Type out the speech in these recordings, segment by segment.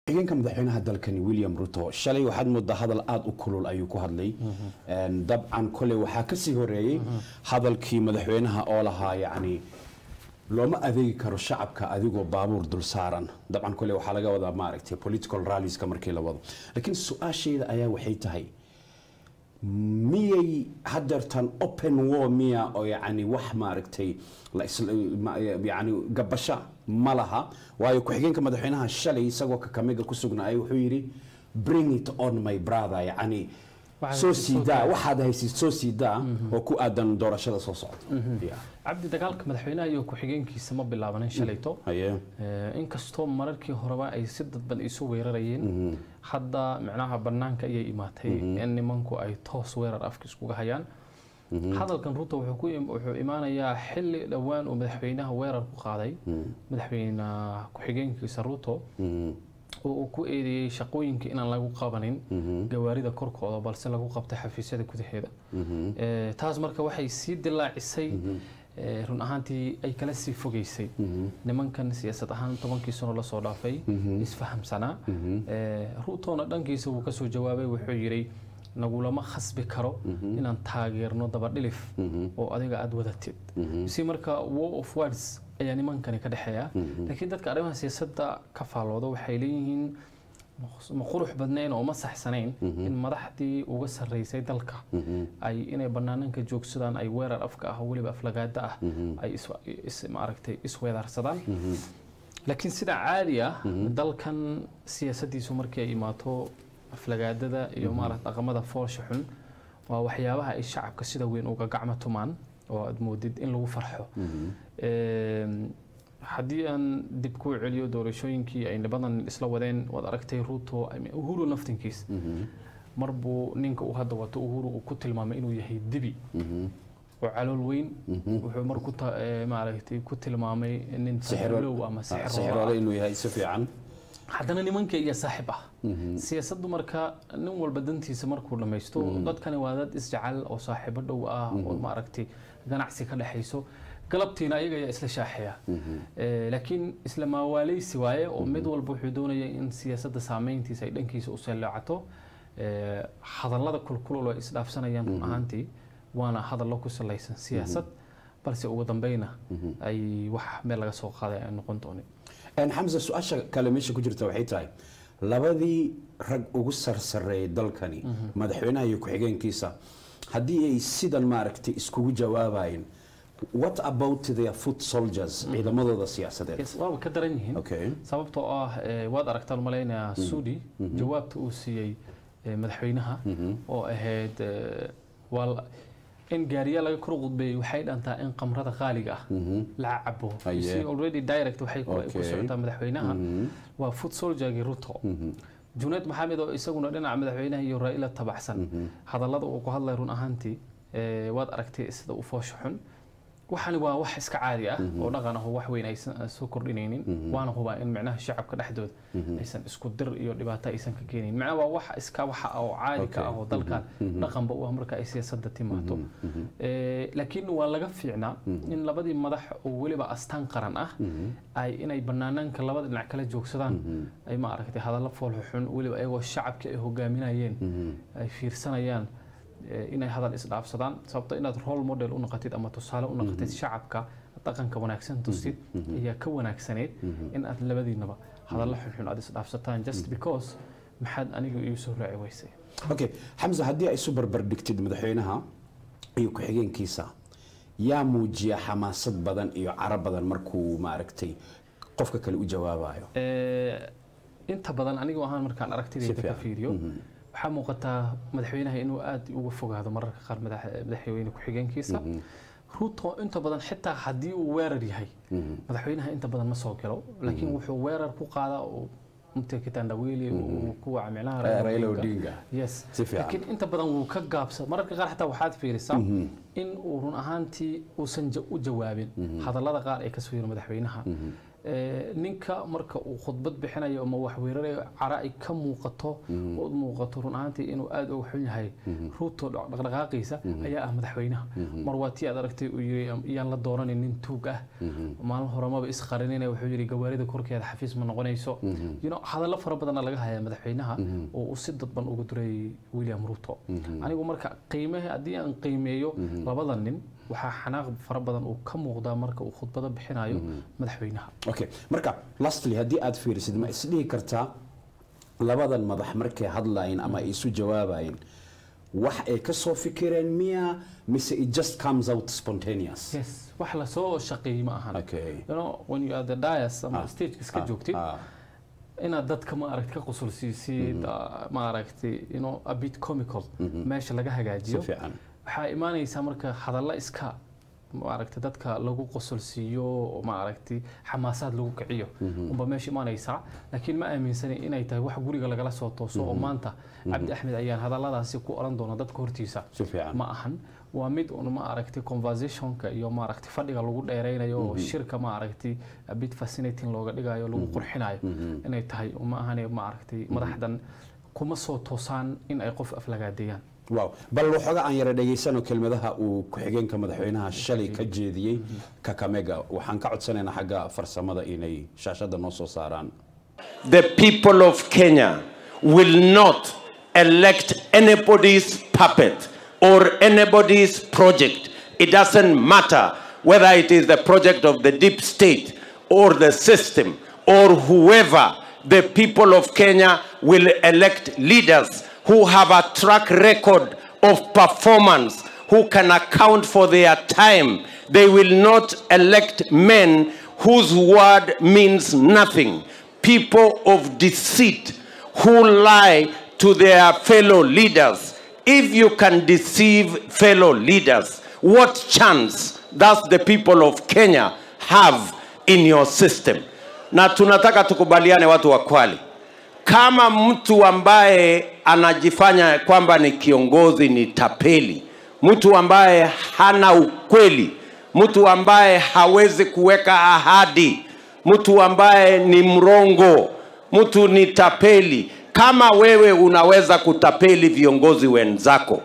xigeenka madaxweynaha dalkani william ruto shalay waxaad moodaa hadal aada u kulul ayuu ku hadlay Een, dabcan kole waxaa kasii horeeyey hadalkii madaxweynaha oo lahaa yacni looma adeegi karo shacabka adigoo baabuur dul saaran dabcan kole waxaa laga wadaa maaragtay political rallieska markii la wado laakiin su-aashayda ayaa waxay tahay miyay hadeertan open war miya oo yacni wax maaragtay la isla- ma- yacni gabasha ma laha waayo ku-xigeenka madaxweynaha shalay isagoo kakamiga ku sugnaay wuxuu yidhi bring it on my brother yacni Waxaad soo haysid soo siidaa daa. waxaad haysid soo siidaa oo ku aadan doorashada soo socota Yeah. cabdi dagaalka madaxweynaha iyo ku-xigeenkiisa ma bilaabanin shalayto haye Eh, inkastoo mararkii horeba ay si dadban isu weerarayeen hadda micnaha banaanka ayay imaatay in nimanku ay toos weerar afka iskuga hayaan hadalkan ruto wuxuu ku im- wuxuu imaanayaa xilli dhowaan uu madaxweynaha weerar ku qaaday madaxweyne ku-xigeenkiisa ruto oo uu ku eedeeyey shaqooyinka inaan lagu qabanin gawaarida korkooda balse lagu qabtay xafiisyada gudaheeda Eh, taas marka waxay sii dilaacisay eh, run ahaantii ay kala sii fogeysay nimankan siyaasad ahaan tobankii sano lasoo dhaafay isfahamsanaa Eh, ruutona dhankiisa wuu kasoo jawaabay wuxuu yidhi nagulama khasbi karo inaan taageerno dabadhilif oo adiga aada wadatid si marka war of words ayaa nimankani ka dhexeeya laakiin dadka arrimaha siyaasadda ka faalooda waxay leeyihiin ma qurux badnayn oo ma saxsanayn in madaxdii uga sarreysay dalka ay inay banaananka joogsadaan ay weerar afka ah oo weliba aflagaada ah ay is- is- maaragtay isweedaarsadaan laakiin sida caadi ah dalkan siyaasaddiisu markii ay imaato aflagaadada iyo maarata dhaqamada foolsha xun waa waxyaabaha ay shacabka sida weyn uga gacmo tumaan oo aad moodid in lagu farxo Eem, haddii aan dib kuu celiyo doorashooyinkii ay nibadan isla wadeen waad aragtay ruto I mean, uhuru naftinkiis mar buu ninka uu hadda wato uhuru uu ku tilmaamay inuu yahay dibi oo calool weyn wuxuu mar ku ta- eh, maaragtay ku tilmaamay nin sixirlow ama sixiroola sixiroole inuu yahay si fiican haddana nimanka iyo saaxib ah siyaasaddu marka nin walba dantiisa markuu dhammaysto dadkani waa dad isjecel oo saaxiibo dhow ah oo maaragtay ganacsi ka dhexayso galabtiina ayaga ayaa isla shaaxeeya Eh, laakiin isla maawaaleysi waaye oo mid walba wuxuu doonaya in siyaasadda saameyntiisa ay dhankiisa u salaacato Eh, hadallada kulkulul oo ay isdhaafsanayaan run ahaantii waana hadallo ku salaysan siyaasad balse ugu dambeyna ay wax meel laga soo qaaday ay noqon doonin Een, xamse su-aasha kale meesha ku jirta waxay tahay labadii rag ugu sarsareeyay dalkani madaxweynaha iyo ku-xigeenkiisa haddii ay sidan maaragtay iskugu jawaabayeen what about their foot soldiers ciidamadooda siyaasadeed Yes, waaba ka daran yihiin okay sababtoo ah eh, waad aragtaan malaynayaa suudi jawaabta uu siiyey eh, madaxweynaha oo ahayd eh, waa la- in gaariya laga kor qudbeeyey waxay dhantaa in qamrada qaaliga ah la cabo You Aye. see, already direct waxay ku ay ku Okay. socotaa madaxweynaha waa foot soldiergii ruto junayd maxamed oo isaguna dhinaca madaxweynaha iyo raa'ila tabaxsan hadallada uu ku hadlay run ahaantii eh, waad aragtay sida u foosho xun waxani waa wax iska caadi ah oo dhaqan ah oo wax weyn aysan aan soo kordhinaynin waana hubaa in micnaha shacabka dhexdooda aysan isku dir iyo dhibaato aysan ka keenayn macnaha waa wax iska waxa oo caadi ka ah oo dalkan dhaqanba u ah marka ay siyaasadda timaado Eh, laakiin waa laga fiicnaa in labadii madax oo weliba astaan qaran ah ay inay banaanaanka labada dhinac kala joogsadaan ay ma aragtay hadallo foolxo xun weliba ayagoo shacabkii ay hogaaminayeen ay fiirsanayaan eh, inay hadal isdhaafsadaan sababto inaad role model u noqotid ama tusaale u noqotid shacabka dhaqanka wanaagsan tustid ayaa ka wanaagsaneyd in aad labadiinaba hadallo xunxun aad isdhaafsataan just because maxaad aniga iigu soo raaci weysay okay xamse haddii ay isu barbar dhigtid madaxweynaha iyo ku-xigeenkiisa yaa muujiya xamaasad badan iyo caro badan markuu maaragtay qofka kale u jawaabayo Eh, inta badan anigu ahaan markaan Si aragtidayda ka fiican. fiiriyo waxaa muuqataa madaxweynaha inuu aad uga fogaado mararka qaar madax- madaxweyne ku-xigeenkiisa ruto inta badan xitaa haddii uu weerar yahay madaxweynaha inta badan ma soo galo laakiin wuxuu weerar ku qaadaa oo mtekitandawili uu kuwa micnaha Eh, Raila Odinga. yes Si fiican. laakiin inta badan wuu ka gaabsa mararka qaar xataa waxaad fiirisaa in uu run ahaantii uusan ja- u jawaabin hadallada qaar ee kasoo yiri madaxweynaha Ee, ninka marka uu khudbad bixinayo ama wax weerarayo cara ay ka muuqato ood muuqato run ahaantii inuu aad uga xun yahay ruuto dhaqdhaqaaqiisa ayaa ah madaxweynaha mar waa tii aad aragtay uu yiri iyaan la dooranin nin tuug ah maalin hore maba isqarinina wuxuu yiri gawaarida korkeeda xafiis ma noqonayso you know hadallo fara badanna laga hayaa madaxweynaha oo uu si dadban ugu duray william ruto anigu marka qiimaha haddii aan qiimeeyo labada nin waxaa xanaaq fara badan uu ka muuqdaa marka uu khudbado bixinayo madaxweynaha okay marka lastly haddii aad fiirisid ma isdhihi kartaa labadan madax markay hadlayin ama ay isu jawaabayin wax ay ka soo fikireen miya mise it just comes out spontaneous yes wax lasoo shaqeeyey ma ahan okay you know when you are the dias ama Ah. stage iska Ah, joogtid ah, inaad dadka ma aragti ka qusulsiisid ma aragti you know a bit comical meesha laga si hagaajiyo fiican waxaa imaanaysaa marka hadalla iska maaragti dadka lagu qosolsiiyo oo maaragti xamaasaad lagu kiciyo unba meesha imaanaysaa laakiin ma aaminsani inay tahay wax guriga lagala soo tooso oo maanta cabdi axmed ayaan hadalladaasi ku oran doona dadka hortiisa si fiican ma ahan waa mid un ma aragti conversationka iyo ma aragti fadhiga lagu dheeraynayo oo shirka ma aragti a bit fascinating looga dhigayo lagu qurxinayo inay tahay ma ahane ma aragti madaxdan kuma soo toosaan in ay qof aflagaadeeyaan wow bal waxooga aan yara dhegaysano kelmadaha uu ku-xigeenka madaxweynaha shalay ka jeediyey kakamega waxaan ka codsanaynaa xagga farsamada inay shaashadda noo soo saaraan the people of Kenya will not elect anybody's puppet or anybody's project. It doesn't matter whether it is the project of the deep state or the system or whoever. The people of Kenya will elect leaders who have a track record of performance, who can account for their time. They will not elect men whose word means nothing. People of deceit who lie to their fellow leaders. If you can deceive fellow leaders, what chance does the people of Kenya have in your system? Na tunataka tukubaliane watu wa Kwale, kama mtu ambaye anajifanya kwamba ni kiongozi ni tapeli, mtu ambaye hana ukweli, mtu ambaye hawezi kuweka ahadi, mtu ambaye ni mrongo, mtu ni tapeli. Kama wewe unaweza kutapeli viongozi wenzako,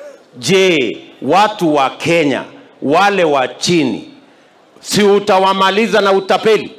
je, watu wa Kenya wale wa chini, si utawamaliza na utapeli?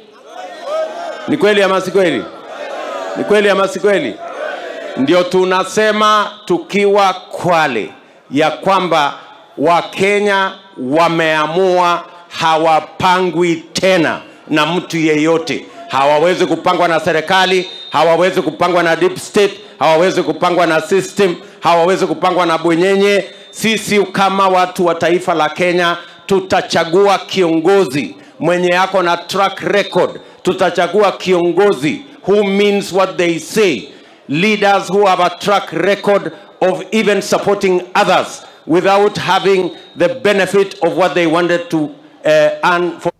Ni kweli ama si kweli? Ni kweli ama si kweli? Ndio tunasema tukiwa Kwale ya kwamba Wakenya wameamua hawapangwi tena na mtu yeyote. Hawawezi kupangwa na serikali, hawawezi kupangwa na deep state, hawawezi kupangwa na system, hawawezi kupangwa na bwenyenye. Sisi kama watu wa taifa la Kenya tutachagua kiongozi mwenye yako na track record. Tutachagua kiongozi who means what they say, leaders who have a track record of even supporting others without having the benefit of what they wanted to uh, earn for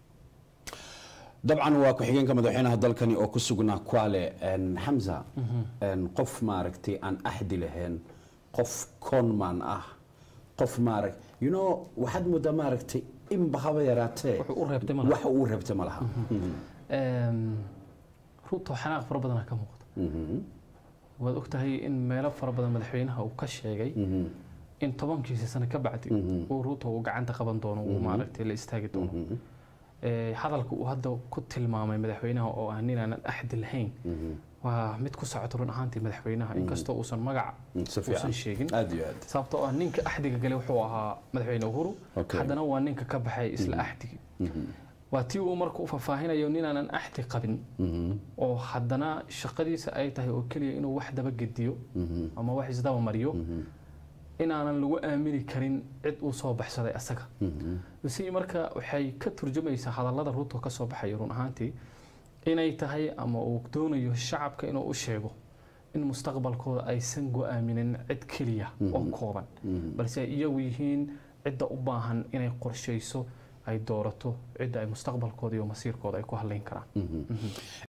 dabcan waa ku-xigeenka madaxweynaha dalkani oo ku sugnaa kwale xamza qof maaragtay aan axdi lahayn qof conman ah qof maarag you know waxaad moodaa maaragtay inba haba yaraatee Wuxuu u reebtay ma laha. wax uu reebtay ma laha Een, ruuto xanaaq fara badan ka muuqda waad ogtahay in meelo fara badan madaxweynaha uu ka sheegay in tobankiisa sano ka bacdi uu ruuto uu gacanta qaban doono uu maaragtay la istaagi doono Ee, hadalka uu hadda ku tilmaamay madaxweynaha oo ah nin aanan axdi lahayn waa mid ku socoto run ahaantii madaxweynaha inkastoo uusan magac si uusan fiican sheegin aad iyo aad sababtoo ah ninka axdiga gale wuxuu ahaa madaxweyne uhuru Okay. haddana waa ninka ka baxay isla axdigii waa tii uu marka u faahfaahinayo ninaanan axdi qabin oo haddana shaqadiisa ay tahay oo keliya inuu wax daba gediyo ama wax isdaba mariyo inaanan lagu aamini karin cid uu soo baxsaday asaga isi marka waxay ka turjumaysaa hadallada ruuto ka soo baxaya run ahaantii inay tahay ama uu doonayo shacabka inuu u sheego in mustaqbalkooda aysan go-aaminin cid keliya oo kooban balse ay iyagu yihiin cidda u baahan inay qorshayso ay doorato cidda ay mustaqbalkooda iyo masiirkooda ay ku hadlayn karaan